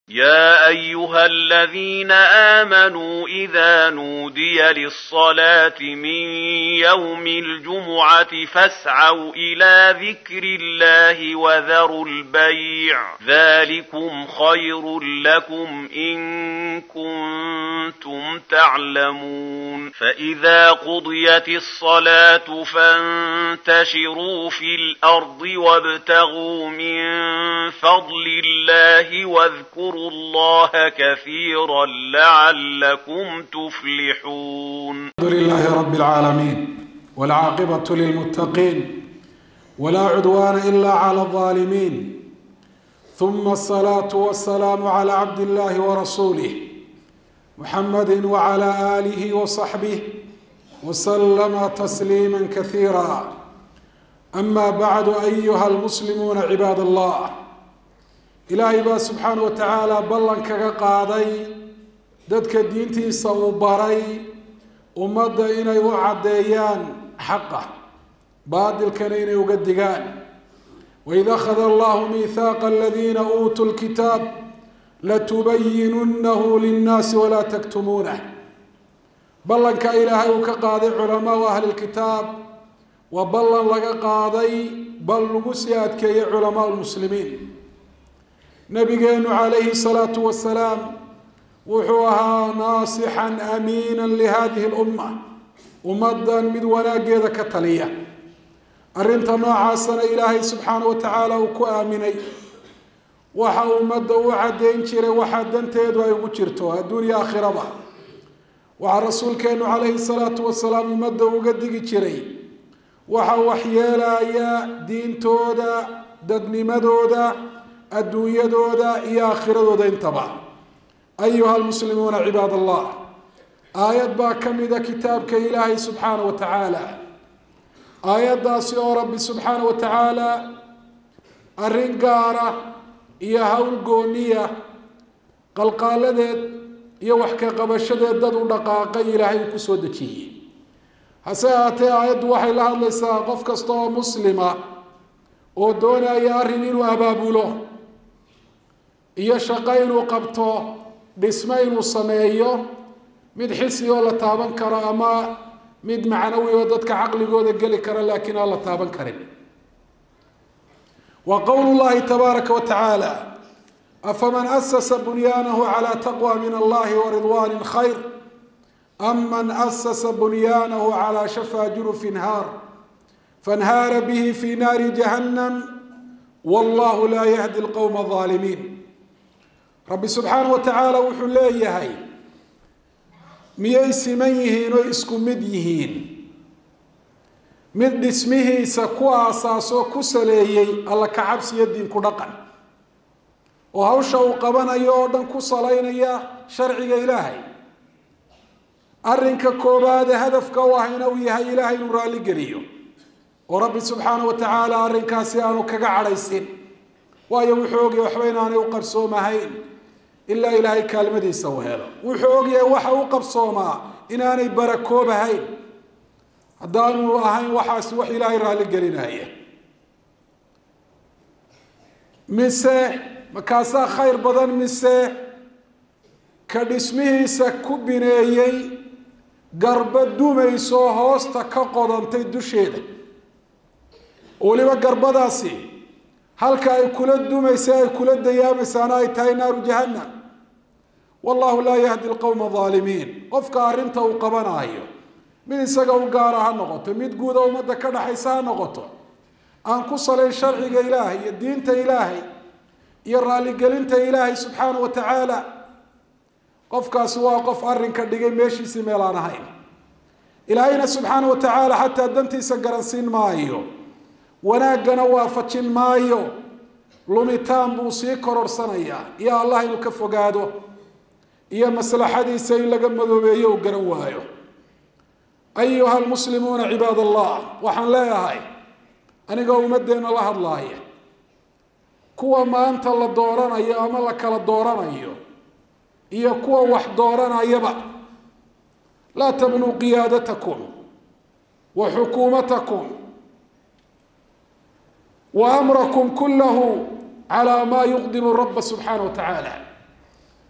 يا أيها الذين آمنوا إذا نودي للصلاة من يوم الجمعة فاسعوا إلى ذكر الله وذروا البيع ذلكم خير لكم إن كنتم تعلمون فإذا قضيت الصلاة فانتشروا في الأرض وابتغوا من فضل الله واذكروا الله كثيرا لعلكم تفلحون الحمد لله رب العالمين والعاقبة للمتقين ولا عدوان إلا على الظالمين ثم الصلاة والسلام على عبد الله ورسوله محمد وعلى آله وصحبه وسلم تسليما كثيرا أما بعد أيها المسلمون عباد الله ilaahay baa subxaana wa tacaala ballan kaga qaaday dadka diintiisa uu baray ummadda inay u caddeeyaan xaqa baadilkana inay uga digaan waid akhada allahu miihaaqa aladiina uutuu lkitaab latubayinunahu linnaasi walaa taktumuunah ballanka ilaahay uu ka qaaday culamaau ahli lkitaab waa ballan laga qaaday bal lagu sii adkeeyey culamaau lmuslimiin nabigeenu calayhi salaatu wasalaam wuxuu ahaa naasixan amiina lihadihi lumma ummaddan mid wanaaggeeda ka taliya arrinta noocaasana ilaahay subxaana wa tacaala uu ku aaminay waxa ummadda u caddeyn jiray waxaa danteedu ay ugu jirto adduunya aakhiraba waxaa rasuulkeenu calayhi salaatu wasalaam ummadda uga digi jiray waxa waxyeelaya diintooda dadnimadooda adduunyadooda iyo aakhiradooda intaba ayuha almuslimuuna cibaad allah aayad baa ka mida kitaabka ilaahay subxaana wa tacaala aayaddaasi oo rabbi subxaana wa tacaala arrin gaara iyo hawl gooniya qalqaaladeed iyo wax ka qabashadeed dad u dhaqaaqay ilaahay uu kusoo dejiyey hase ahaatee aayaddu waxay la hadlaysaa qof kasta oo muslima oo doonaya arrin inuu abaabulo iyo shaqo inuu qabto dhismo inuu sameeyo mid xisi oo la taaban karo ama mid macnawi oo dadka caqligooda geli kara laakiin aan la taaban karin wa qowlu llahi tabaaraka wa tacaala afaman asasa bunyaanahu calaa taqwa min allahi wa ridwanin khayr am man asasa bunyaanahu calaa shafaa jurufin haar fanhaara bihi fi naari jahannam wallahu laa yahdi lqowma alaalimiin rabbi subxaana wa tacaala wuxuu leeyahay miyay siman yihiin oo isku mid yihiin mid dhismihiisa ku aasaasoo ku saleeyey alla kacabsiyo diinku dhaqan oo hawsha uu qabanayo oo dhan ku salaynaya sharciga ilaahay arrinka koobaade hadafka u ahayna uu yahay ilaahay inuu raalli geliyo oo rabbi subxaana wa tacaala arrinkaasi aanu kaga cadhaysin waayo wuxuu ogyahay waxba inaanay u qarsoomahayn ilaa ilaahay kaalmadiisa uu helo wuxuu ogyahay waxa u qabsoomaa inaanay barakoobahayn haddaanu ahayn waxaasi wax ilaahay raalli gelinaya mise makaasaa khayr badan mise ka dhismihiisa ku bineeyey garba dumaysoo hoosta ka qodantay dusheeda weliba garbadaasi halka ay kula dumaysa ay kula dayaamaysaana ay tahay naaru jahannam wallahu laa yahdi lqowma aalimiin qofka arrinta uu qabanaayo mid isaga u gaara ha noqoto mid guuda ummadda ka dhaxaysa ha noqoto aan ku salayn sharciga ilaahay iyo diinta ilaahay iyo raaligelinta ilaahay subxaana wa tacaala qofkaasi waa qof arrinka dhigay meeshiisii meel aan ahayn ilaahayna subxaana wa tacaala xataa dantiisa garansiin maayo wanaaggana waafajin maayo lumitaan buu sii kororhsanayaa iyo allah inuu ka fogaado iyo maslaxadiisa in laga madoobeeyo uu garan waayo ayuha almuslimuuna cibaad allah waxaan leeyahay anigoo ummaddeena la hadlaaya kuwa maanta la dooranayo ama la kala dooranayo iyo kuwa wax dooranayaba laa tabnuu qiyaadatakum wa xukuumatakum wa amrakum kullahu calaa maa yuqdimu raba subxaana wa tacaala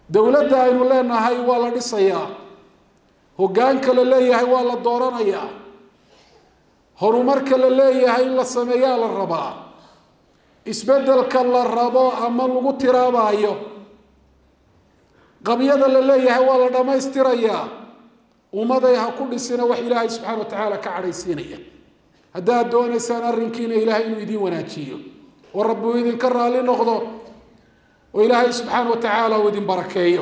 dowladda aynu leenahay waa la dhisayaa hoggaanka la leeyahay waa la dooranayaa horumarka la leeyahay in la sameeyaa la rabaa isbeddelka la rabo ama lagu tiraabaayo qabyada la leeyahay waa la dhammaystirayaa ummaday ha ku dhisina wax ilaahay subxaana wa tacaala ka cadhaysiinaya haddaad doonaysaan arrinkiina ilaahay inuu idiin wanaajiyo oo rabbi uu idinka raalli noqdo oo ilaahay subxaana wa tacaala uu idin barakeeyo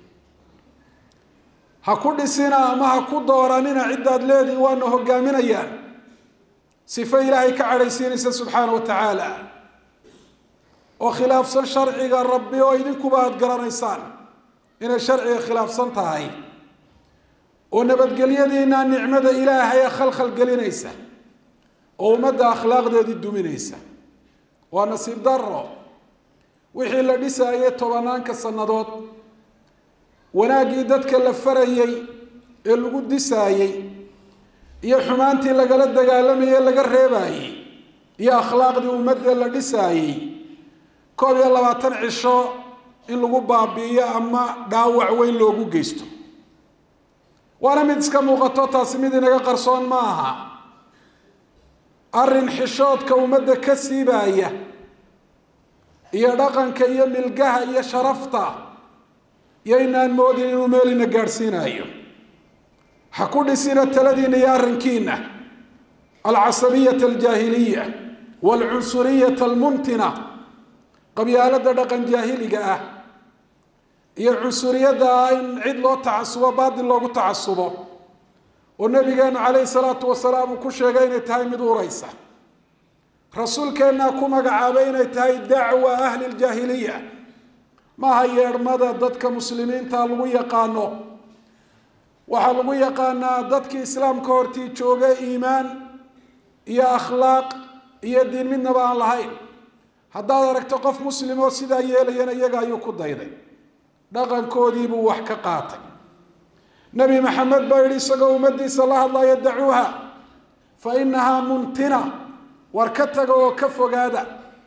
ha ku dhisina ama ha ku dooranina ciddaad leedihi waana hogaaminayaan sifo ilaahay ka cadhaysiinaysa subxaana wa tacaala oo khilaafsan sharciga rabbi oo idinkuba aada garanaysaan inay sharciga khilaafsan tahay oo nabadgelyadiina nicmada ilaahay khalkhal gelinaysa oo ummadda akhlaaqdeedii duminaysa waa nasiib daro wixii la dhisaayay tobanaanka sannadood wanaaggii dadka la farayey ee lagu disaayey iyo xumaantii lagala dagaalamayey laga reebaayey iyo akhlaaqdii ummadda la dhisaayey koob iyo labaatan cisho in lagu baabi'iyo ama dhaawac weyn loogu geysto waana mid iska muuqato taasi mid inaga qarsoon ma aha arrin xishoodka ummadda ka siibaaya iyo dhaqanka iyo milgaha iyo sharafta iyo inaan moodin inuu meelina gaadhsiinayo ha ku dhisina taladiina iyo arrinkiina alcasabiyata aljaahiliya waalcunsuriyata almuntina qabyaalada dhaqan jaahiliga ah iyo cunsuriyadda ah in cid loo tacasubo baatil loogu tacasubo oo nabigeenu calayhi salaatu wasalaam uu ku sheegay inay tahay mid uraysa rasuulkeennaa ku magacaabay inay tahay dacwa ahli ljaahiliya maaha yeedhmada dadka muslimiinta lagu yaqaano waxaa lagu yaqaanaa dadkii islaamka hortii jooga iimaan iyo akhlaaq iyo diin midnaba aan lahayn haddaad aragto qof muslim oo sidaa yeelayana iyaga ayuu ku dayday dhaqankoodiibuu wax ka qaatay nebi maxamed baa yidhi isagoo ummaddiisa la hadlaya dacuuha fa inahaa muntina war ka taga oo ka fogaada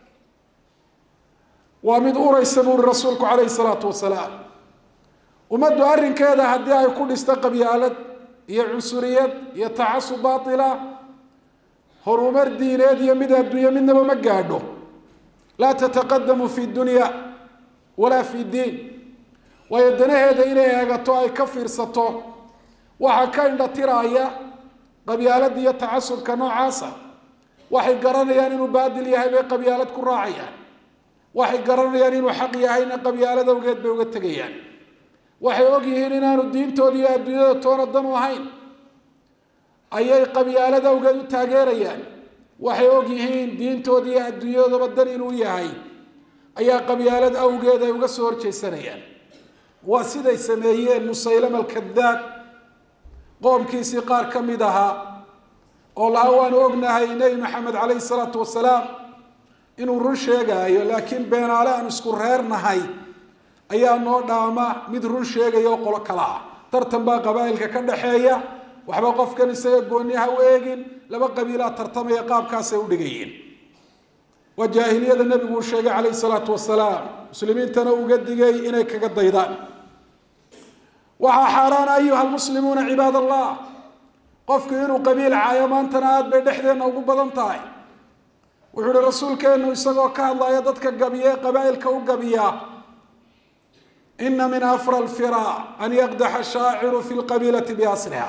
waa mid uraysa buu uhi rasuulku calayhi salaatu wasalaam ummaddu arrinkeeda haddii ay ku dhisto qabyaalad iyo cunsuriyad iyo tacasub baatila horumar diineed iyo mid adduunye midnaba ma gaadho laa tataqadamu fi dunya walaa fi diin waayo danaheeda inay eegato ay ka fiirsato waxaa ka indhatiraaya qabyaalada iyo tacasubka noocaasa waxay garanayaan inuu baadil yahay bay qabyaalad ku raacayaan waxay garanayaan inuu xaq yahayna qabyaalad awgeed bay uga tegayaan waxay og yihiin inaanu diintooda iyo adduunyada toona dan u ahayn ayay qabyaalad awgeed u taageerayaan waxay og yihiin diintooda iyo adduunyadaba dan inuu yahay ayaa qabyaalad awgeed ay uga soo horjeesanayaan waa siday sameeyeen musaylama alkadaab qoomkiisii qaar ka mid ahaa oo laha waanu ognahay nebi maxamed calayhi salaatu wasalaam inuu run sheegaayo laakiin beenaale aan isku reernahay ayaa noo dhaama mid run sheegaya oo qolo kala ah tartan baa qabaa'ilka ka dhaxeeya waxba qofkan isaga gooniha u eegin laba qabiilaa tartamaya qaabkaasay u dhigayeen waa jaahiliyada nebigu uu sheegay calayhi salaatu wasalaam muslimiintana uga digay inay kaga daydaan waxaa xaaraan ayuha almuslimuuna cibaad allah qofku inuu qabiil caayo maantana aada bay dhexdeenna ugu badan tahay wuxuu uhi rasuulkeennu isagoo ka hadlaya dadka gabiya ee qabaa'ilka u gabiya ina min afra alfira an yaqdaxa shaaciru fi lqabiilati biasliha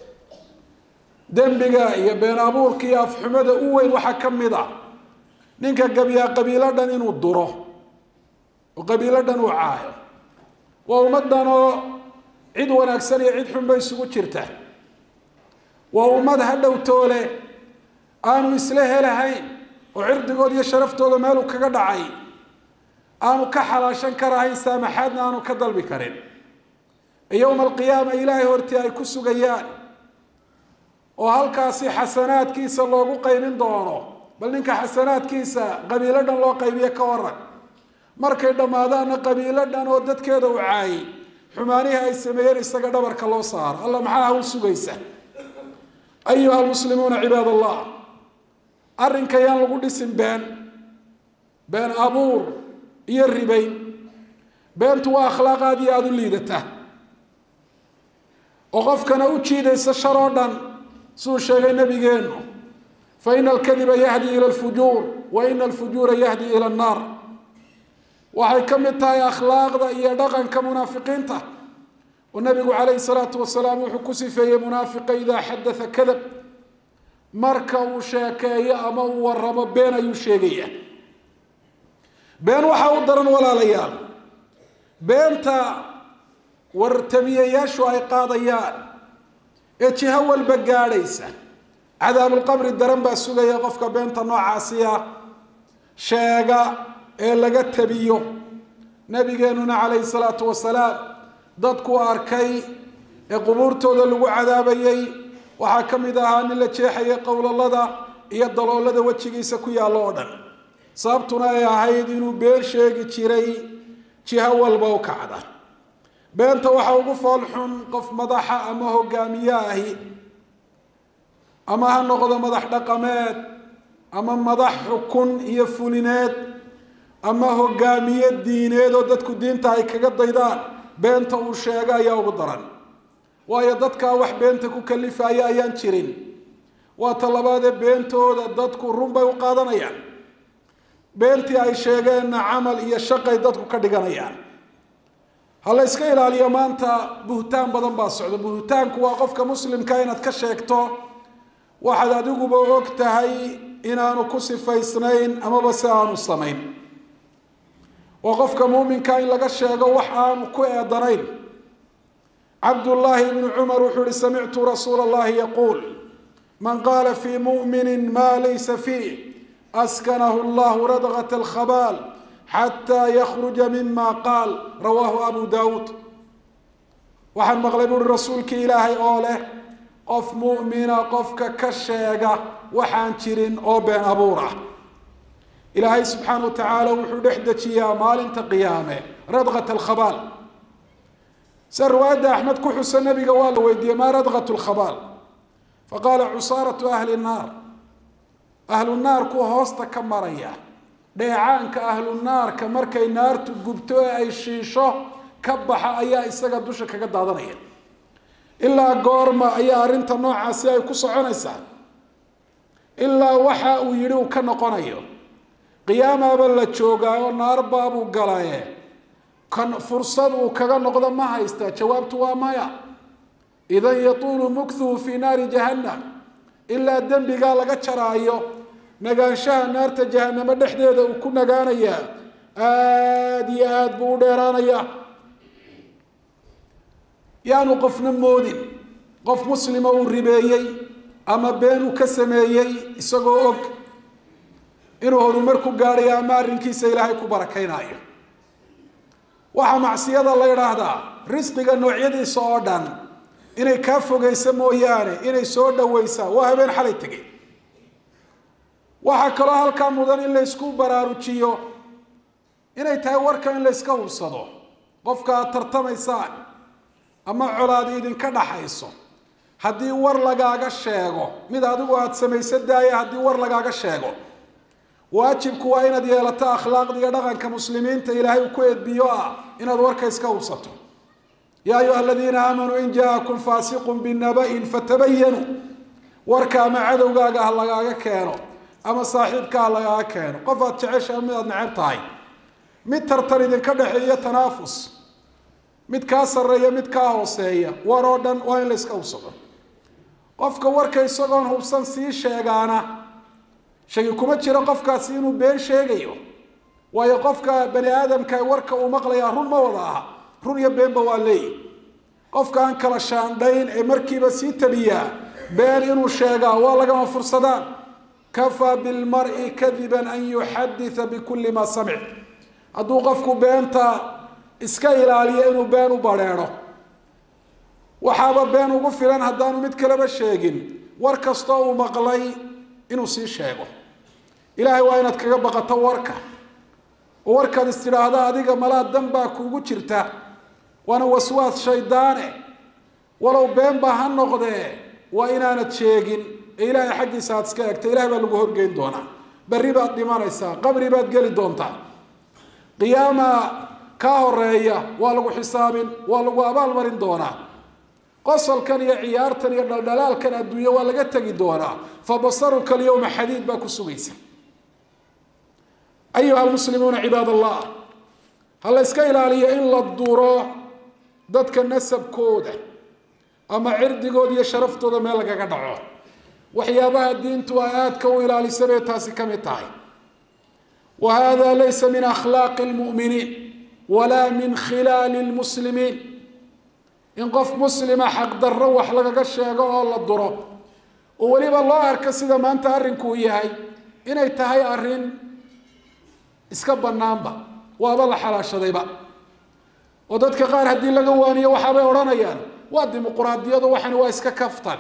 dembiga iyo been abuurka iyo afxumada u weyn waxaa ka mid a ninka gabiyaa qabiilo dhan inuu duro oo qabiilo dhan uu caayo waa ummaddan oo cid wanaagsan iyo cid xunba isugu jirta waa ummad hadhow toole aanu isla helahayn oo cirdigooda iyo sharaftooda meeluu kaga dhacay aanu ka xalaashan karahayn saamaxaadna aanu ka dalbi karin yowma alqiyaama ilaahay hortii ay ku sugayaan oo halkaasi xasanaadkiisa loogu qaybin doono bal ninka xasanaadkiisa qabiilo dhan loo qaybiyo ka waran markay dhammaadaanna qabiilo dhan oo dadkeeda u caayay xumaanihii ay sameeyeen isaga dhabarka loo saaro alla maxaa hawl sugaysa ayuha almuslimuuna cibaad allah arrinka yaan lagu dhisin been been abuur iyo ribayn beentu waa akhlaaq aada iyo aada u liidata oo qofkana u jiidaysa shar oo dhan siduu sheegay nabigeenu fa ina alkadiba yahdi ila alfujuur wa ina alfujuura yahdi ila annaar waxay ka mid tahay akhlaaqda iyo dhaqanka munaafiqiinta oo nabigu calayhi salaatu wasalaam wuxuu ku sifeeyey munaafiqa idaa xadatha kadab marka uu sheekeeyo ama uu waramo been ayuu sheegaya been waxaa u daran walaalayaal beenta wartamiyayaashu ay qaadayaan ee jiho walba gaadhaysa cadaabulqabri daran baa sugaya qofka beenta noocaasiya sheega ee laga tabiyo nabigeenuna calayhi salaatu wasalaam dadku arkay ee qubuurtooda lagu cadaabayay waxaa ka mid ahaa nin la jeexayay qowlalada iyo daloolada wejigiisa ku yaallo oo dhan sababtuna ay ahayd inuu been sheegi jiray jiho walba u kacda beenta waxaa ugu fool xun qof madaxa ama hogaamiye ahi ama ha noqdo madax dhaqameed ama madax xukun iyo fulineed ama hogaamiye diineed oo dadku diinta ay kaga daydaan beenta uu sheego ayaa ugu daran waayo dadkaa wax beenta ku kalifaya ayaan jirin waa talabaadee beentooda dadku run bay u qaadanayaan beentii ay sheegeenna camal iyo shaqay dadku ka dhiganayaan ha la yska ilaaliyo maanta buhtaan badan baa socda buhtaanku waa qofka muslimka inaad ka sheegto waxaad adiguba og tahay inaanu ku sifaysnayn amaba si aanu samayn oo qofka muuminka in laga sheego wax aanu ku eedanayn cabdullaahi ibnu cumar wuxuu ihi samictu rasuula allahi yaquul man qaala fii mu'minin maa laysa fiih askanahu llahu radgat alkhabaal xataa yakhruja mima qaal rawaahu abu daawuud waxaan maqlay buuri rasuulkii ilaahay oo leh qof mu'mina qofka ka sheega waxaan jirin oo been abuur ah ilaahay subxaana wa tacaala wuxuu dhex dejiyaa maalinta qiyaame radgat alkhabaal se riwaayadda axmed ku xusa nabiga waa la weydiiyey maa radgat lkhabaal faqaala cusaaratu ahli nnaar ahlu naarku hoosta ka maraya dheecaanka ahlu naarka markay naartu gubto ee ay shiisho ka baxa ayaa isaga dusha kaga daadanaya ilaa goorma ayaa arrinta noocaasi ay ku soconaysaa ilaa waxa uu yidhi uu ka noqonayo qiyaamaaba la joogaa oo naar baabuu galaye kan fursad uu kaga noqdo ma haysta jawaabtu waa maya idan yatuulu mukhuhu fii naari jahannam ilaa dembigaa laga jaraayo nagaanshaha naarta jahanamo dhexdeeda uu ku nagaanayaa aada iyo aada buu u dheeraanayaa yaanu qofna moodin qof muslima uu ribeeyey ama been uu ka sameeyey isagoo og inuu horumar ku gaadhayo ama arrinkiisa ilaahay ku barakaynayo waxaa macsiyada la yidhaahdaa risqiga noocyadiisa oo dhan inay kaa fogeysa mooyaane inay soo dhaweysaa waa habeen xalay tegey waxaa kaloo halkaa mudan in laysku baraarujiyo inay tahay warka in layska hubsado qofka aad tartamaysaan ama colaadi idinka dhaxayso haddii war lagaaga sheego mid adigu aada samaysa daaya haddii war lagaaga sheego waajibku waa inaad yeelato akhlaaqda iyo dhaqanka muslimiinta ilaahay uu ku edbiyo ah inaad warka iska hubsato yaa ayuha aladiina aamanuu in jaakum faasiqun binaba'in fatabayanuu warka ama cadowgaaga ha lagaaga keeno ama saaxiibka ha lagaaga keeno qof aad jecesha mid aad neceb tahay mid tartan idinka dhexeeyo tanaafus mid kaa sarreeya mid kaa hooseeya war oo dhan waa in la iska hubsado qofka warka isagoon hubsan sii sheegaana shagi kuma jiro qofkaasi inuu been sheegayo waayo qofka bani aadamka warka uu maqlayaa run ma wada aha run iyo beenba waa leeyi qofka aan kala shaandhayn ee markiiba sii tabiyaa been inuu sheegaa waa lagama fursadaan kafaa bilmari kadiban an yuxaditha bikulli maa samic hadduu qofku beenta iska ilaaliyo inuu been u badrheedho waxaaba been ugu filan haddaanu mid kaleba sheegin war kastoo uu maqlay inuu sii sheego ilaahay waa inaad kaga baqato warka oo warkaad is tidhaahda adiga malaa dan baa kuugu jirta waana waswaas shaydaane walow been baa ha noqdee waa inaanad sheegin ee ilaahay xaggiisa aad iska egta ilahay baa lagu horgeyn doonaa berri baad dhimanaysaa qabri baad geli doontaa qiyaama kaa horeeya waa lagu xisaabin waa lagu abaalmarin doonaa qosolkan iyo ciyaartan iyo dhaldhalaalkan adduunye waa laga tegi doonaa fa basaruka alyawma xadiid baa ku sugaysa ayuha almuslimuuna cibaad allah ha la yska ilaaliyo in la duro dadka nasabkooda ama cirdigooda iyo sharaftooda meel lagaga dhaco waxyaabaha diintu ay aadka u ilaalisa bay taasi ka mid tahay wa hada laysa min akhlaaqi lmu'miniin walaa min khilaali lmuslimiin in qof muslima xaqdarro wax lagaga sheego oo la duro oo weliba loo arko sida maanta arrinkuu yahay inay tahay arrin iska bannaanba waaba la xalaashadayba oo dadka qaar haddii laga waaniyo waxaabay odhanayaan waa dimuquraadiyadu waxani waa iska kaftan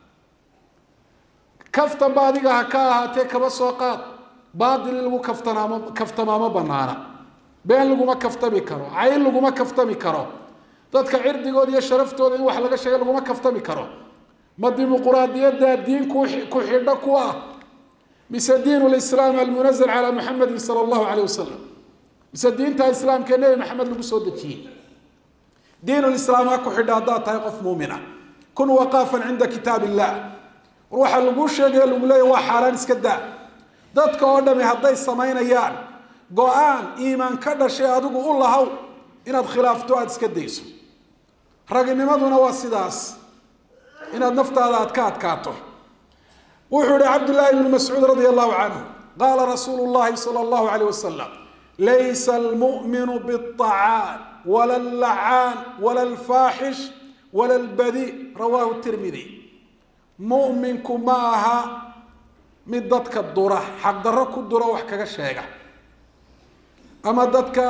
kaftanba adiga ha ka ahaatee kaba soo qaad baatil in lagu kaftanaamo kaftamaamo banaana been laguma kaftami karo cayn laguma kaftami karo dadka cirdigooda iyo sharaftooda in wax laga sheega laguma kaftami karo ma dimuquraadiyadda diin ku ku xidho ku ah mise diin lislaam almunazal calaa muxamedin sala allahu caleyh wasalam mise diinta islaamka ee nebi maxamed lagu soo dejiyey diin lislaam ha ku xidha haddaad tahay qof muumina kun waqaafan cinda kitaab illah war waxaa laguu sheegaya lagu leeya waa xaaraan iska daa dadka oo dhami hadday samaynayaan go-aan iimaan ka dhashay adigu u lahow inaad khilaafto aada iska dayso raginimaduna waa sidaas inaad naftaada aad ka adkaato wuxuu yihi cabdullaahi ibnu mascuud radia allahu canhu qaala rasuulu llahi sala allahu alayh wasalam laysa almu'minu biاطacaan wala allacaan wala alfaaxish wala albadi rawaahu tirmidi mu'minku ma aha mid dadka dura xaqdarro ku duro wax kaga sheega ama dadka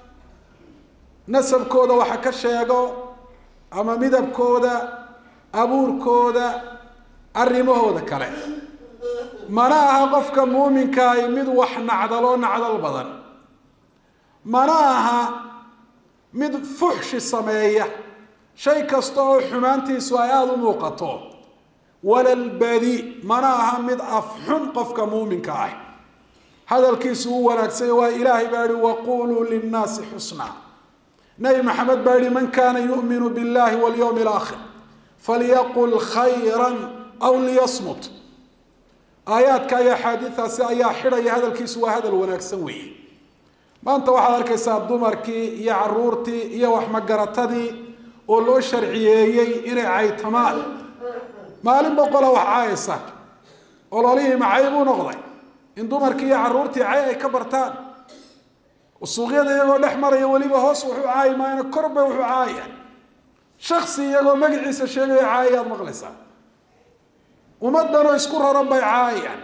nasabkooda waxa ka sheego ama midabkooda abuurkooda arrimahooda kale mana aha qofka muuminkaahi mid wax nacdaloo nacdal badan mana aha mid fuxshi sameeya shay kasta oo xumaantiisu ay aada u muuqato walalbadi mana aha mid afxun qofka muuminka ah hadalkiisu u wanaagsanya waa ilaahay baa yihi waquluu linnaasi xusnaa nabi maxamed baa yihi man kaana yu'minu billahi walyawmi alaakhir falyaqul khayran aw liyasmut aayaadka iyo axaadiidaasi ayaa xidhaya hadalkiisu waa hadal wanaagsan weeye maanta waxaad arkaysaa dumarkii iyo caruurtii iyo waxmagaratadii oo loo sharciyeeyey inay caytamaan maalin boqola wax caayaysa ololihii macay buu noqday in dumarkii iyo caruurtii cay ay ka bartaan suuqyada iyagoo dhex maraya weliba hoos wuxuu caayi maayana korba wuxuu caayaya shaksi iyagoo magaciisa sheegaya caayayaad maqlaysaa ummaddanoo isku raran bay caayayaan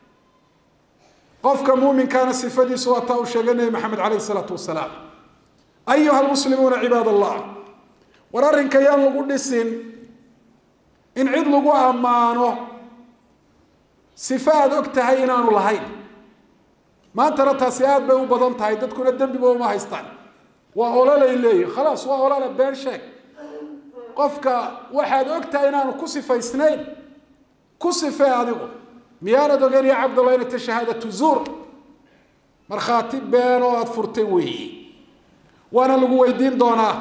qofka muuminkaana sifadiisu waa taa uu sheegay nebi maxamed caleyh isalaatu wasalaam ayuha almuslimuuna cibaad allah war arrinka yaan lagu dhisin in cid lagu ammaano sife aada og tahay inaanu lahayn maantana taasi aada bay u badan tahay dadkuna dembiba uma haystaan waa ololay leeyihin khalaas waa olola been sheeg qofka waxaad og tahay inaanu ku sifaysnayn ku sifee adigu miyaanad ogeyn ya cabdallah inay ta shahaadatu zuur markhaati been oo aada furtay weeyi waana lagu weydiin doonaa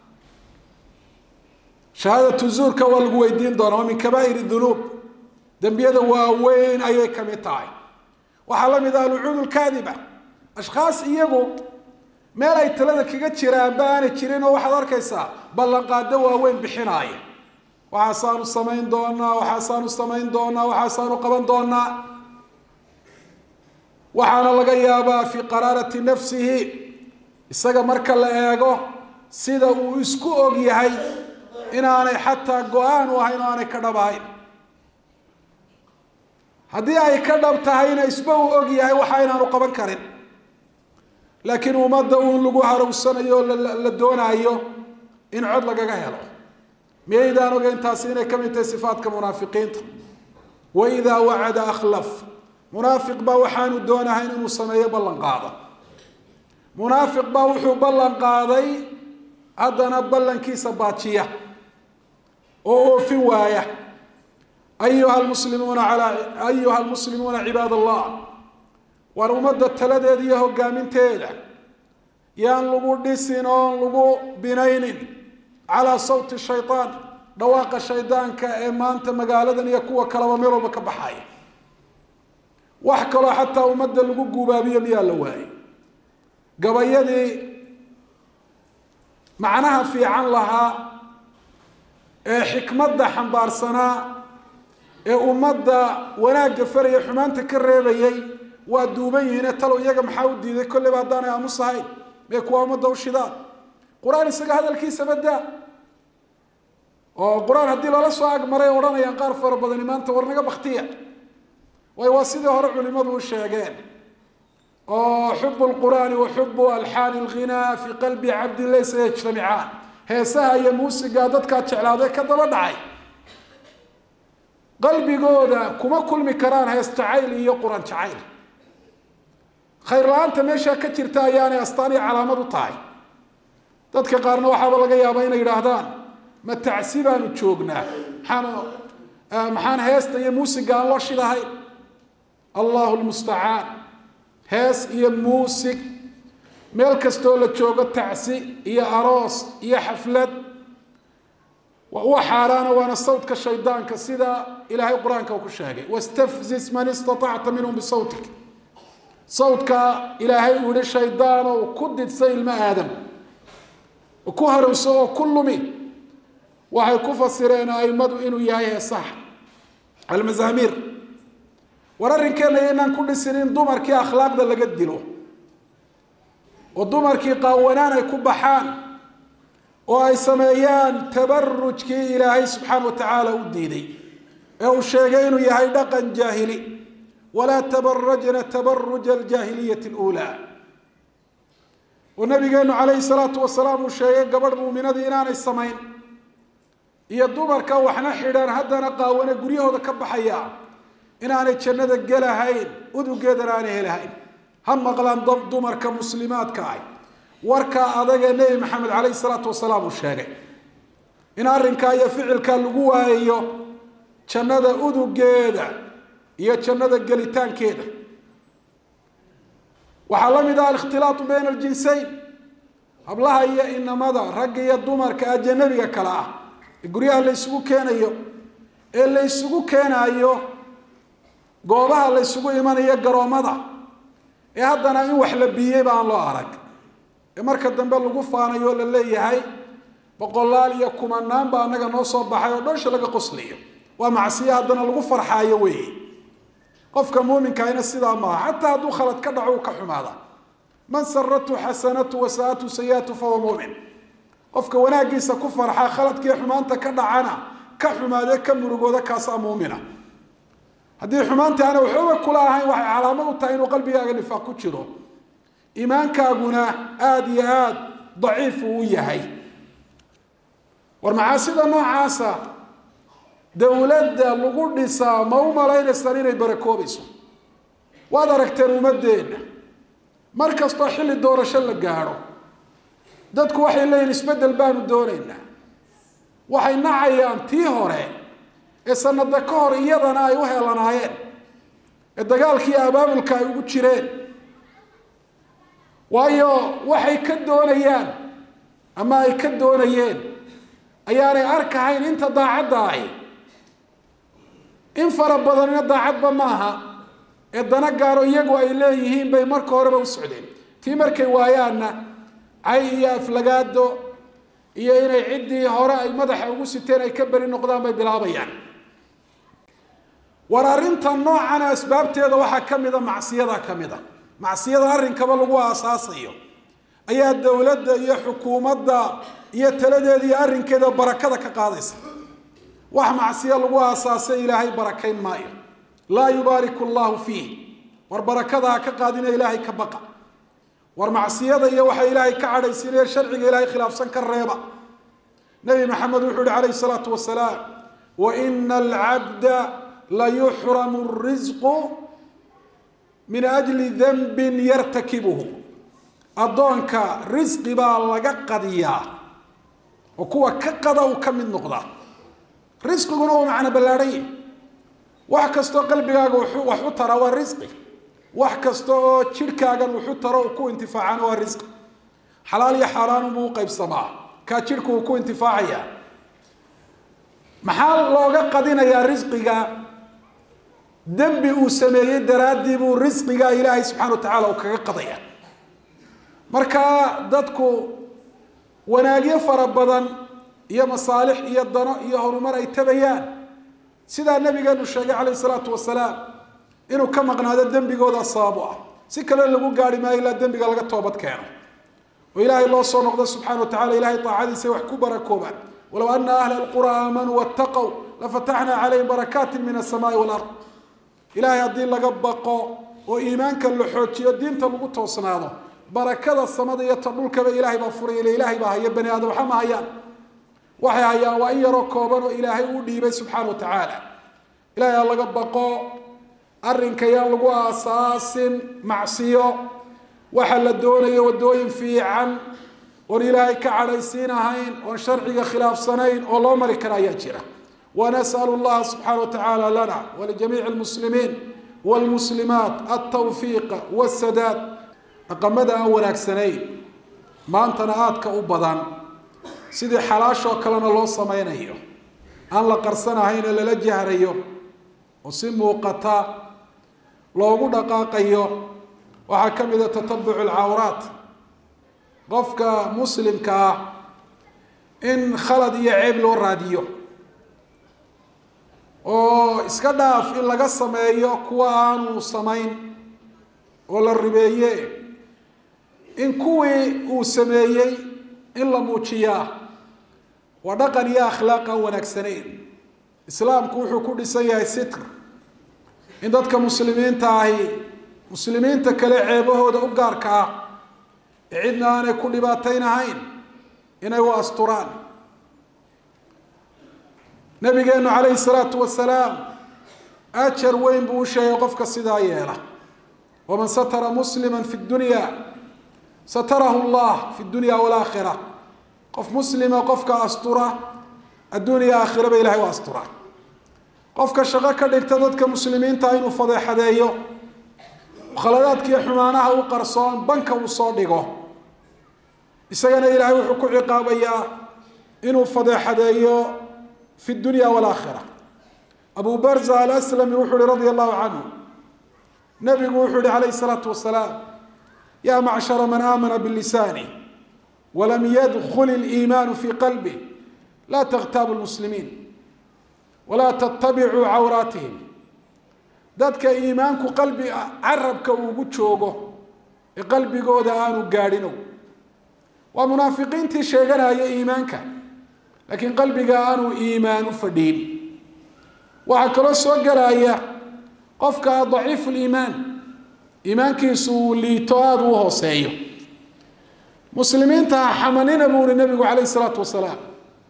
shahaadatu zuurka waa lagu weydiin doonaa waa min kabaa'ir dunuub dembiyada waaweyn ayay ka mid tahay waxaa la mid ah alcuud lkaadiba ashkhaas iyagu meel ay talada kaga jiraanba aanay jirin oo waxaad arkaysaa ballanqaado waaweyn bixinaaya waxaasaanu samayn doonaa waxaasaanu samayn doonaa waxaasaanu qaban doonaa waxaana laga yaabaa fii qaraarati nafsihi isaga marka la eego sida uu isku og yahay inaanay xataa go-aan u ahayn oo aanay ka dhab ahayn haddii ay ka dhab tahayna isba uu og yahay waxa inaanu qaban karin laakiin ummadda uun lagu harowsanayo o la doonaayo in cod lagaga helo miyaydaan ogeyn taasi inay ka mid tahay sifaatka munaafiqiinta waidaa wacada akhlaf munaafiq baa waxaanu doonahayn inuu sameeyo ballan qaado munaafiq baa wuxuu ballan qaaday haddana ballankiisa baajiya oo oofin waaya ayuha almuslimuuna alaa ayuha almuslimuuna cibaad allah waar ummadda taladeeda iyo hogaaminteeda yaan lagu dhisin oon lagu binaynin calaa sawti shaytaan dhawaaqa shaydaanka ee maanta magaaladan iyo kuwa kaleba meel walba ka baxaya wax kaloo xataa ummadda lagu guubaabiyo miyaa la waayay gabayadii macnaha fiican lahaa ee xikmadda xambaarsanaa ee ummadda wanaagga faraya xumaanta ka reebayay waa duuban yihiine talow iyaga maxaa u diiday kolleyba haddaanay aamus ahayn mee kuwa ummadda u shidaan qur-aan isaga hadalkiisa badaa oo qur-aan haddii lala soo agmaray odhanayaan qaar fara badani maanta war naga baktiya waayo waa sidii hore culimadu u sheegeen oo xubu lqur'aani wa xubu alxaani lghinaa fi qalbi cabdin laysa yajtamicaan heesaha iyo muusigaa dadkaa jeclaaday ka daba dhacay qalbigooda kuma kulmi karaan hees jacayl iyo qur-aan jacayl khayr la-aanta meeshaa ka jirta ayaanay astaan iyo calaamad u tahay dadka qaarna waxaaba laga yaabaa inay yidhaahdaan ma tacsi baanu joognaa maxaan maxaan heesta iyo muusiga aan loo shidahay allahu lmustacaan hees iyo muusig meel kastoo la joogo tacsi iyo aroos iyo xaflad wa xaaraana waana sawtka shaydaanka sida ilaahay qur-aanka uu ku sheegay wastafzis man istatacta minhum bisawtik sawdka ilaahay uu yihi shaydaanow ku didsay ilmo aadam ku harowso oo ku lumi waxay ku fasireen aimadu inuu yahay heesaha almazaamiir war arrinkeenna inaan ku dhisin in dumarkii akhlaaqda laga dilo oo dumarkii qaawanaan ay ku baxaan oo ay sameeyaan tabarujkii ilaahay subxaana wa tacaala u diiday ee uu sheegay inuu yahay dhaqan jaahili walaa tabarajna tabaruja aljaahiliyati اluulaa oo nabigeenu calayhi salaatu wasalaam uu sheegay gabadh muuminadii inaanay samayn iyo dumarka waxna xidhan haddana qaawane guryahooda ka baxaya inaanay jannada gelahayn udugeedana aanay helahayn ha maqlaan dab dumarka muslimaadka ah warkaa adagee nebi maxamed calayhi salaatu wasalaam uu sheegay in arrinkaa iyo ficilkaa lagu waayayo jannada udugeeda iyo jannada gelitaankeeda waxaa la mid ah alikhtilaatu bayna aljinsayn hablaha iyo inamada ragga iyo dumarka ajanabiga kale ah ee guryaha la ysugu keenayo ee la ysugu keenayo goobaha la ysugu imanayo garoommada ee haddana in wax la biiyeyba aan loo arag ee marka dambe lagu faanayo la leeyahay boqolaal iyo kumanaan baa annaga noo soo baxay oo dhoosha laga qoslayo waa macsiyo haddana lagu farxaayo weeye qofka muuminkahayna sidaa maaha xataa hadduu khalad ka dhaco uu ka xumaada man saratu xasanatu wasaatu sayiatu fahuwa muumin qofka wanaagiisa ku farxa khaladkii xumaanta ka dhacana ka xumaadee ka murugooda kaasaa muumina haddii xumaantii aana waxooga kula ahayn waxay calaamad u tahay inuu qalbigaaga nifaaq ku jiro iimaankaaguna aada iyo aada daciif uu u yahay war macaasida noocaasa dowladda lagu dhisaa ma u malaynaysaan inay barakoobayso waad aragteen ummadeenna mar kastoo xilli doorasho la gaadho dadku waxay leeyihin isbeddel baanu doonaynaa waxay nacayaan tii hore ee sanada ka hor iyadana ay u heelanaayeen ee dagaalkii abaabulka ay ugu jireen waayo waxay ka doonayaan ama ay ka doonayeen ayaanay arkahayn inta daacadda ahi in fara badanina daacadba maaha ee dana gaaro iyagu ay leeyihiin bay marka horeba u socdeen tii markay waayaanna cay iyo aflagaado iyo inay ciddii hore ay madaxa ugu siteen ay ka beri noqdaan bay bilaabayaan war arrinta noocana asbaabteeda waxaa ka mida macsiyada ka mid a macsiyada arrinkaba lagu aasaasayo ayaa dowladda iyo xukuumadda iyo taladeeda iyo arrinkeeda barakada ka qaadaysa wax macsiyo lagu aasaasay ilaahay barakayn maayo laa yubaariku allahu fiih war barakada ha ka qaadina ilaahay ka baqa war macsiyada iyo waxa ilaahay ka cadhaysiinaya sharciga ilaahay khilaafsan ka reeba nabi maxamed wuxuu yihi calayhi salaatu wasalaam wa ina alcabda layuxramu risqu min ajli danbin yartakibuhu addoonka risqi baa laga qadiyaa oo kuwa ka qada uu ka mid noqdaa risqiguna uu macno ballaadhan yahi wax kastoo qalbigaaga wax u tara waa risqi wax kasta oo jidhkaagan wuxu taro uu ku intifaacana waa risqi xalaal iyo xaaraanunbuu u qaybsamaa kaa jidhku uu ku intifaacayaa maxaa looga qadinayaa risqiga dembi uu sameeyey daraaddii buu risqiga ilaahay subxana wa tacaala uu kaga qadaya marka dadku wanaagyo fara badan iyo masaalix iyo dano iyo horumar ay tabayaan sidaa nabigeenu sheegay calayh isalaatu wasalaam inuu ka maqnaado dembigooda sabab u ah si kale lagu gaari maayo ilaa dembiga laga toobad keeno oo ilaahay loo soo noqdo subxana wa tacala ilahay taacadiisa wax ku barakoobaan walow ana ahla alqura aamanuu waataqow lafataxnaa calayhim barakaatin min asamaai walard ilaahay haddii laga baqo oo iimaanka la xoojiyo diinta lagu toosnaado barakada samada iyo ta dhulkaba ilaahay baa furay ile ilaahay baa haya bani aadam waxa ma hayaan waxay hayaan waa in yaroo kooban oo ilaahay uu dhiibay subxaana wa tacaala ilaahay ha laga baqo arrinka yaan lagu aasaasin macsiyo waxa la doonayo waddooyin fiican oon ilaahay ka cadhaysiin ahayn oon sharciga khilaafsanayn oo loo mari kara ayaa jira ونسأل الله سبحانه وتعالى لنا ولجميع المسلمين والمسلمات التوفيق والسداد أقمد أن wanaagsaneyn maantana aadka u badan sidii xalaashoo kalena loo samaynayo aan la qarsanahayna lala jahrayo oo si muuqata loogu dhaqaaqayo waxaa ka mida tatabuc alcawraat qofka muslimka ah in khalad iyo ceeb loo raadiyo oo iska dhaaf in laga sameeyo kuwa aanu samayn oo la ribeeye in kuwii uu sameeyey in la muujiyaa waa dhaqan iyo akhlaaq aan wanaagsanayn islaamku wuxuu ku dhisan yahay sitr in dadka muslimiinta ahi muslimiinta kale ceebahooda u gaarka ah ee cidna aanay ku dhibaataynahayn inay u asturaan nabigeenu calayhi salaatu wasalaam ajar weyn buu u sheegay qofka sidaa yeela waman satara muslima fi dunya satarahu llah fi dunya walaakhira qof muslima qofka astura adduuniya aakhiraba ilahay u astura qofka shaqo ka dhigta dadka muslimiinta inuu fadeexadeeyo khaladaadkiiyo xumaanaha u qarsoon banka uu soo dhigo isagana ilaahay wuxuu ku ciqaabayaa inuu fadeexadeeyo fi dunya walaakhira abu barza alaslami wuxuu ihi radia allahu canhu nabigu wuxuu yihi calayhi salaatu wasalaam ya macshara man aamana bilisaani walam yadkul iliimaanu fi qalbih laa takhtaabu lmuslimiin walaa tattabicuu cawraatihim dadka iimaanku qalbi carabka uugu joogo ee qalbigooda aanu gaadhino waa munaafiqiintii sheeganaya iimaanka laakiin qalbiga aanu iimaan u fadhiin waxaa kaloo soo gelaya qofka daciifu liimaan iimaankiisu uu liito aada u hooseeyo muslimiinta ha xamanina buu uhi nabigu calayhi salaatu wasalaam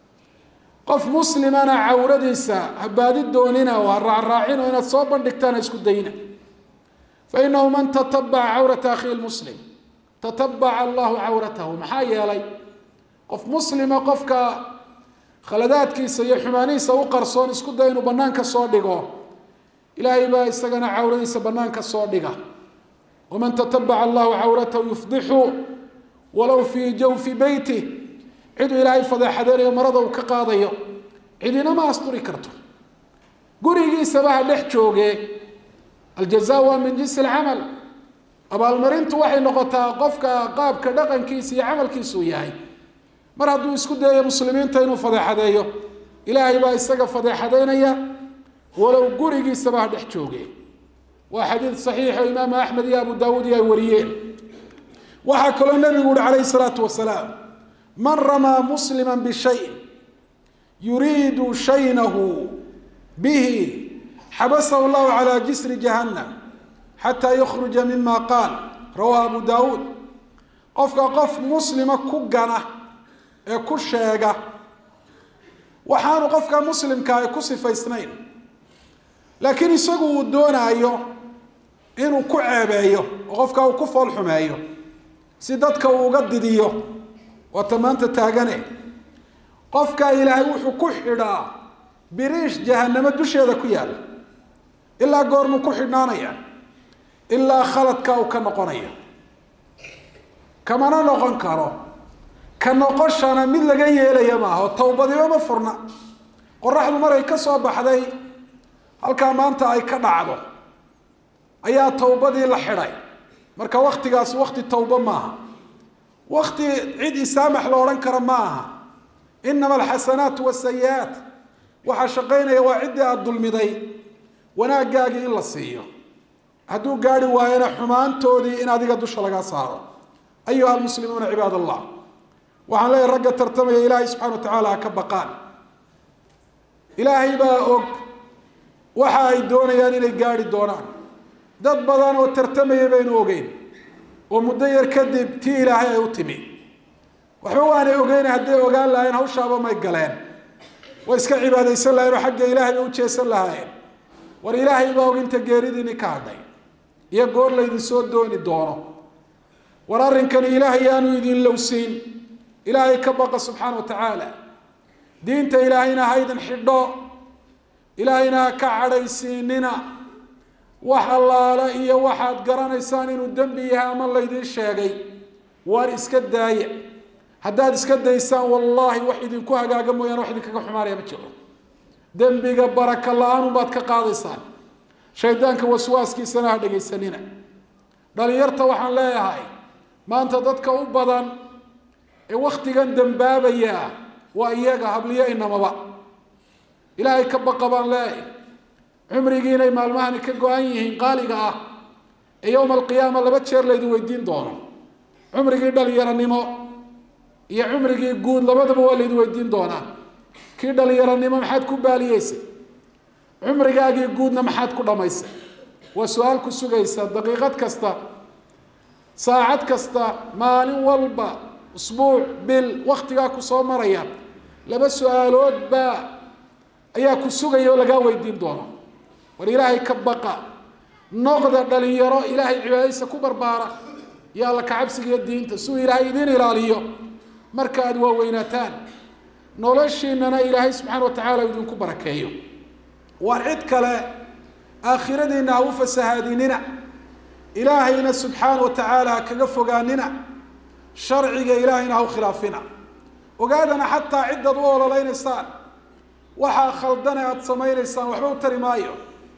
qof muslimana cawradiisa ha baadi doonina oo ha raacraacin oo inaad soo bandhigtaan ha isku dayna fa inahu man tatabaca cawrata akhihi lmuslim tatabaca allahu cawratahu maxaa yeelay qof muslima qofka khaladaadkiisa iyo xumaanihiisa u qarsoon isku day inuu banaanka soo dhigo ilaahay baa isagana cawradiisa banaanka soo dhiga waman tatabaca allahu cawratahu yufdixu walow fii jawfi beyti ciduu ilaahay fadeexadeynayo marada uu ka qaadayo cidina ma asturi karto gurigiisaba ha dhex jooge aljaza waa min jinsi alcamal abaalmarintu waxay noqotaa qofka qaabka dhaqankiisa iyo camalkiisuu yahay mar hadduu isku dayayo muslimiinta inuu fadeexadeeyo ilaahay baa isaga fadeexadeynaya walow gurigiisaba ha dhex jooge waa xadiid saxiixo imaamu axmed iyo abu daawuud iyo ay wariyeen waxaa kaloo nabigu uhi calayhi salaatu wasalaam man ramaa muslima bishayin yuriidu shaynahu bihi xabasahu llahu calaa jisri jahannam xataa yukhruja mima qaal rawaa abu daawuud qofka qof muslima ku gana ee ku sheega waxaanu qofka muslimka ay ku sifaysnayn laakiin isagu uu doonaayo inuu ku ceebeeyo oo qofka uu ku fool xumeeyo si dadka uu uga didiyo waata maanta taagane qofka ilaahay wuxuu ku xidhaa biriish jahanamo dusheeda ku yaalla ilaa goormuu ku xidhnaanaya ilaa khaladka uu ka noqonaya kamana noqon karo ka noqoshana mid laga yeelaya maaha oo towbadiba ma furna qoraxdu maray ka soo baxday halkaa maanta ay ka dhacdo ayaa towbadii la xidhay marka waktigaas wakti towbo maaha wakti cid isaamax lo odhan kara ma aha inama alxasanaat wasayi-aat waxaa shaqaynaya waa ciddii aada dulmiday wanaagaagii in la siiyo hadduu gaari waayona xumaantoodii in adiga dusha laga saaro ayuha almuslimuuna cibaad allah waxaan leeyahy ragga tartamaya ilaahay subxana wa tacaala ha ka baqaan ilaahay baa og waxa ay doonayaan inay gaari doonaan dad badan oo tartamaya baynu ogeyn oo muddo yar kadib tii ilaahay ay u timi waxba waanay ogeyna hadday ogaan lahayn hawshaaba may galeen way iska cibaadaysan lahayen oo xagga ilaahay bay u jeesan lahaayeen war ilaahay baa og inta geeridiini ka hadhay iyo goor laydin soo dooni doono war arrinkani ilaahay yaanu idin lowsiin ilaahay ka baqa subxaana wa tacaala diinta ilaahayna ha idin xidho ilaahayna ha ka cadhaysiinina wax allaale iyo waxaad garanaysaan inuu dembi yahay ama laydin sheegay waar iska daaya haddaad iska daysaan wallaahi wax idinku hagaaga mooyaane wax idinkaga xumaanaya ma jiro dembiga baraka la-aan baad ka qaadaysaan shaydaanka waswaaskiisana ha dhegaysanina dhalinyarta waxaan leeyahay maanta dadka u badan ee waktigan dambaabaya waa iyaga habliyo inamaba ilaahay ka baqa baan leeyahay cumrigiinay maalmahani ka go-an yihiin qaaliga ah ee yowma alqiyaama laba jeer laydin weydiin doono cumrigii dhalinyaranimo iyo cumrigii guud labadaba waa laydin weydiin doonaa kii dhalinyaranimo maxaad ku baaliyeysay cumrigaagii guudna maxaad ku dhamaysay waa su-aal ku sugaysa daqiiqad kasta saacad kasta maalin walba usbuuc bil waktigaa ku soo maraya laba su-aalood baa ayaa ku sugaya oo lagaa weydiin doono war ilaahay ka baqa noqda dhalinyaro ilaahay cibaadadiisa ku barbaara iyo alla kacabsiga iyo diinta siuu ilaahay idiin ilaaliyo marka aada waaweynaataan noloshiinana ilaahay subxaana wa tacaala idinku barakeeyo waar cid kale aakhiradiina ha u fasahaadinina ilaahayna subxaana wa tacaala ha kaga fogaanina sharciga ilaahayna ha u khilaafina ogaadana xataa cidaad u ololeynaysaan waxaa khaldane aada samaynaysaan waxba u tari maayo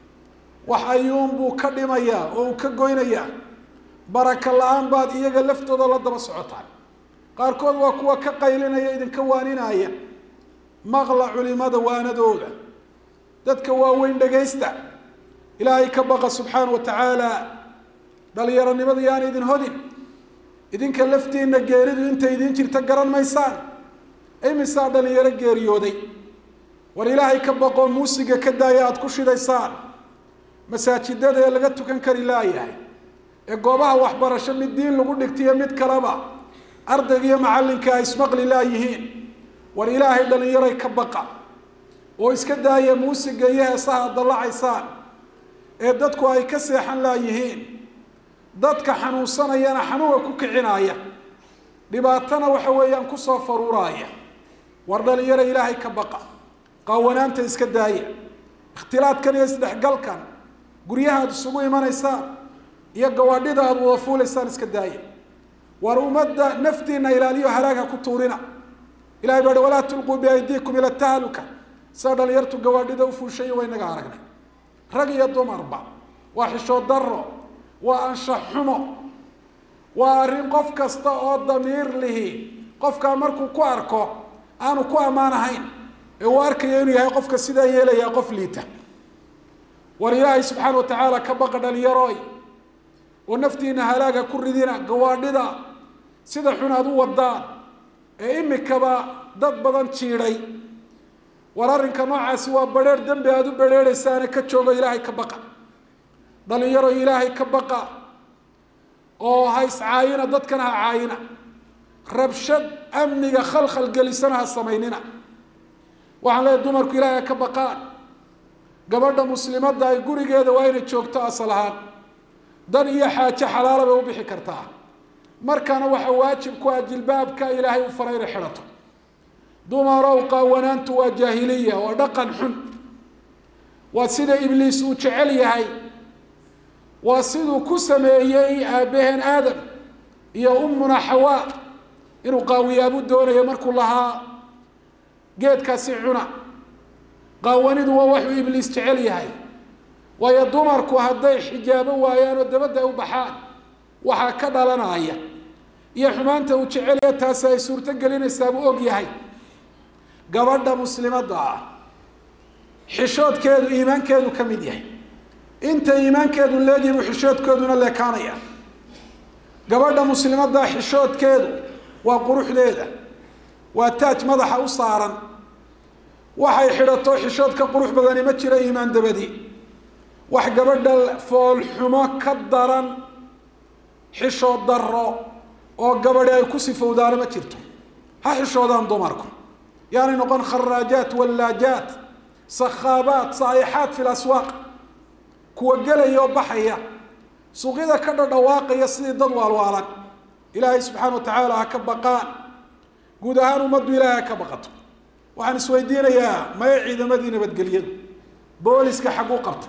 wax ayuunbuu ka dhimayaa oo uu ka goynayaa baraka la-aan baad iyaga laftooda la daba socotaan qaarkood waa kuwa ka qaylinaya idinka waaninaya maqla culimada waanadooda dadka waaweyn dhagaysta ilaahay ka baqa subxaana wa tacaala dhalinyaronimada yaan idin hodin idinka laftiina geeridu intay idin jirta garan maysaan imisaa dhalinyaro geeriyooday war ilaahay ka baqoo muusiga ka daaya aada ku shidaysaan masaajidada ee laga tukan kari laayahay ee goobaha waxbarasho mid diin lagu dhigtiyo mid kaleba ardayga iyo macallinka ay ismaqli laayihiin war ilaahay dhalinyaray ka baqa oo iska daaya muusiga iyo heesaha ad dallacaysaan ee dadku ay ka seexan laayihiin dadka xanuunsanayana xanuunka ku kicinaya dhibaatana waxa weeyaan kusoo faruuraaya war dhalinyaro ilaahay ka baqa qaawanaanta iska daaya ikhtilaadkan iyo isdhexgalkan guryaha aada isugu imanaysaan iyo gawaadhida aada wada fuulaysaan iska daaya war ummadda naftiina ilaaliyo halaagha ku tuurina ilahay baa hi walaa tulquu biaydiikum ila tahluka saa dhalinyartu gawaadhida u fuushayo waa inaga aragnay rag iyo dumarba waa xishood daro waa anshax xumo waa arrin qof kasta oo damiir lihi qofkaa markuu ku arko aanu ku ammaan ahayn ee uu arkayo inuu yahay qofka sidaa yeelayaa qof liita war ilaahay subxaana wa tacaala ka baqa dhalinyaroy oo naftiina halaaga ku ridina gawaadhida sida xun aad u wadaan ee imikaba dad badan jiidhay war arrinka noocaasi waa badheer dembi aada u badheerhaysaane ka joogo ilaahay ka baqa dhalinyaro ilaahay ka baqa oo ha iscaayina dadkana ha caayina rabshad amniga khalkhal gelisana ha samaynina waxaan leeyahy dumarku ilaahay ha ka baqaan gabadha muslimadda ay gurigeeda waa inay joogto asal ahaan dan iyo xaajo xalaala bay u bixi kartaa markana waxa waajib ku ah jilbaabka ilaahay u faray inay xidhato dumarow qaawanaantu waa jaahiliya waa dhaqan xun waa sida ibliis uu jecel yahay waa siduu ku sameeyey aabbaheen aadam iyo ummuna xawaa inuu qaawiyaabuu doonayo markuu lahaa geedkaasi cuna qaawanidu waa waxuu ibliis jecel yahay waayo dumarku hadday xijaabo waayaan oo dabadda ay u baxaan waxaa ka dhalanaya iyo xumaanta uu jecelaya taasi ay suurto gelinaysaa buu og yahay gabadha muslimadda ah xishoodkeedu iimaankeedu ka mid yahay inta iimaankeedu leegyahay buu xishoodkeeduna leekaanaya gabadha muslimadda xishoodkeedu waa quruxdeeda waa taaj madaxa u saaran waxay xidhato xishood ka qurux badani ma jiro iimaan dabadi wax gabadha foolxumo ka daran xishood daro oo gabadhi ay ku sifowdaana ma jirto ha xishoodaan dumarku yaanay noqon kharaajaat wallaajaat sakhaabaat saayixaat fi laswaaq kuwa gelaya oo baxaya suuqyada ka dhadhawaaqaya sidii dad waalwaalan ilaahay subxaana wa tacaala ha ka baqaan guud ahaan ummaddu ilaahay ha ka baqato waxaan isweydiinayaa maya ciidamadii nabadgelyadu booliska xagguu qabta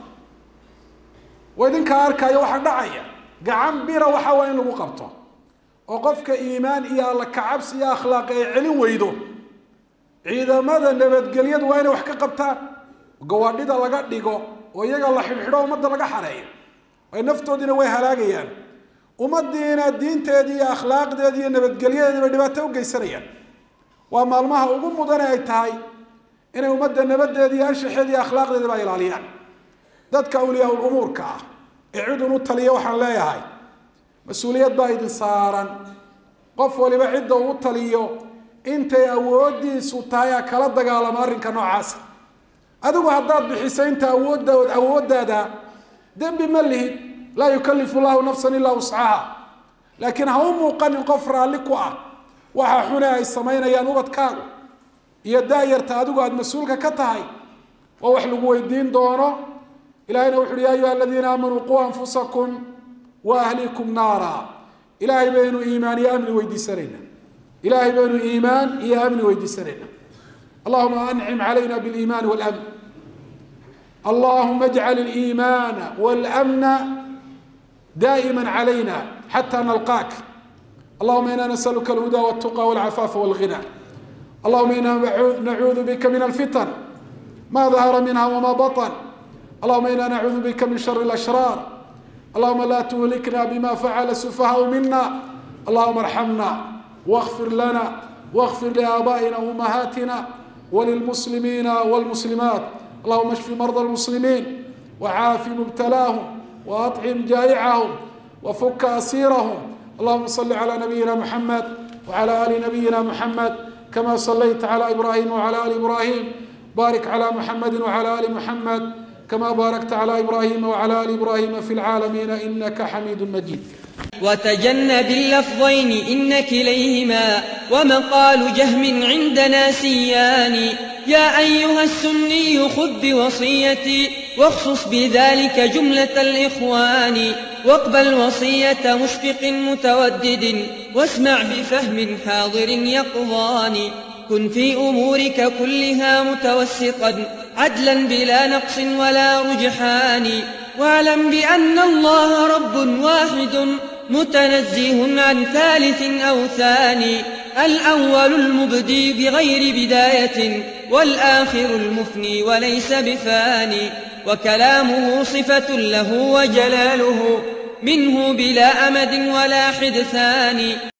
wa idinkaa arkaayo waxaa dhacaya gacan bira waxa waa in lagu qabto oo qofka iimaan iyo alla kacabsi iyo akhlaaqi ay celin weydo ciidamada nabadgelyadu waa inay wax ka qabtaan gawaadhida laga dhigo oo iyaga la xidhxidho ummadda laga xareeyo ay naftoodiina way halaagayaan ummaddiina diinteedii iyo akhlaaqdeedii iyo nabadgelyadeediiba dhibaato u geysanayaan waa maalmaha ugu mudane ay tahay inay ummadda nabadeeda iyo anshaxeeda iyo akhlaaqdeediba ilaaliyaan dadka awliyaa umuurka ah ee cidun u taliya waxaan leeyahay mas-uuliyad baa idin saaran qof waliba cidda uu taliyo intay awoodiisu tahay a kala dagaalamo arrinka noocaasa adigu haddaad bixiso inta awoodda awooddaada dembi ma lihid laa yukalifu llahu nafsan ilaa wuscaha laakiin ha u muuqanin qof raalli ku ah waxa xune ay samaynayaan ubadkaagu iyo daayarta adigu aada mas-uulka ka tahay oo wax lagu weydiin doono ilahayna wuxu uhi ya ayuha aladiina aamanuu quu anfusakum wa ahlikum naara ilaahay baynu iimaan iyo amni weydiisanayna ilaahay baynu iimaan iyo amni weydiisanayna allahuma ancim calayna biliimaani walamn allahuma ajcal aliimaana walamna daa'ima calayna xata nalqaak allahuma ina nasaluka alhuda waltuqa walcafaafa walghina allahuma ina nacuudu bika min alfitan ma dahara minha wama baطn اللهم إنا نعوذ بك من شر الأشرار اللهم لا تهلكنا بما فعل السفهاء منا اللهم ارحمنا واغفر لنا واغفر لآبائنا وأمهاتنا وللمسلمين والمسلمات اللهم اشف مرضى المسلمين وعاف مبتلاهم وأطعم جائعهم وفك أسيرهم اللهم صل على نبينا محمد وعلى آل نبينا محمد كما صليت على إبراهيم وعلى آل إبراهيم بارك على محمد وعلى آل محمد كما باركت على إبراهيم وعلى آل إبراهيم في العالمين إنك حميد مجيد وتجنب اللفظين إن كليهما ومقال جهم عندنا سيان يا أيها السني خذ بوصيتي واخصص بذلك جملة الإخوان واقبل وصية مشفق متودد واسمع بفهم حاضر يقظان كن في أمورك كلها متوسطا عدلا بلا نقص ولا رجحان واعلم بأن الله رب واحد متنزه عن ثالث أو ثاني الأول المبدي بغير بداية والآخر المفني وليس بفاني وكلامه صفة له وجلاله منه بلا أمد ولا حدثان